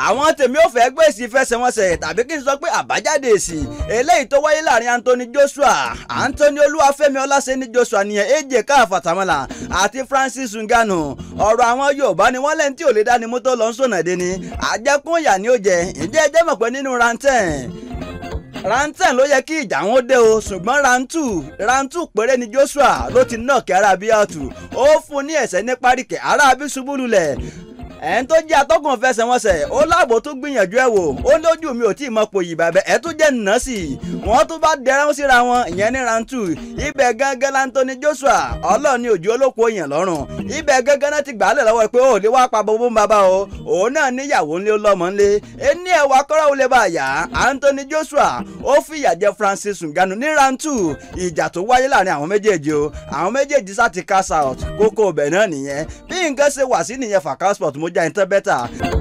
àwọn tèmi ò fẹ́ gbé èsì ìfẹsẹ̀wọnsẹ̀ tàbí kí n sọ pé àbájáde èsì eléyìí tó wáyé láàrin Anthony Joshua Anthony Olúwafẹ́mi Ọláṣẹ́ni Joshua nìyẹn AJ káfàtàmọ́là àti Francis Ngannou ọ̀rọ̀ àwọn Yorùbá ni wọ́n lẹ́ni tí ò lè dání mú tó lọ ń sọ̀nà dé ni àjẹkùn ìyà ni ó jẹ ǹjẹ́ ẹ jẹ́ mọ̀ pé nínú ranten ranten ló yẹ kí ìjà wọn dé o ṣùgbọ́n rantu rantu péré ni Joshua ló ti náà kí arábíàtù ó fún ní ẹ̀sẹ̀ ní páríkẹ̀ arábí ṣubú lulẹ̀ ẹ̀ń tó jẹ́ atọ́kùn fẹsẹ̀wọnsẹ̀ ó láàbò tún gbìyànjú ẹ̀ wò ó lójú mi ò tí ì mọ pòyì bàbẹ́ ẹ̀ tún jẹ́ nà sí i wọ́n tún bá dẹrẹ́ síra wọn ìyẹn ní rantu ibẹ̀ gángan Anthony Joshua ọlọ́ọ̀ni òjò olóko èèyàn lọ́rùn ibẹ̀ gángan náà ti gbàálẹ̀ lọ́wọ́ pé ó lè wá pa bọ́bọ́ ń bàbá o òun náà níyàwó ńlé lọ́mọ ńlé ẹni ẹ̀wà kọ́rọ́ ó lè bá yá Anthony Joshua ó fìyà jẹ Francis Ngannou ní rantu ìjà tó wáyé láàrin àwọn méjèèjì o àwọn méjèèjì sá ti cast out kókó ọbẹ̀ náà nìyẹn bí nǹkan ṣe wà sí nìyẹn Fakao Sport mo já ìtàn bẹ́tà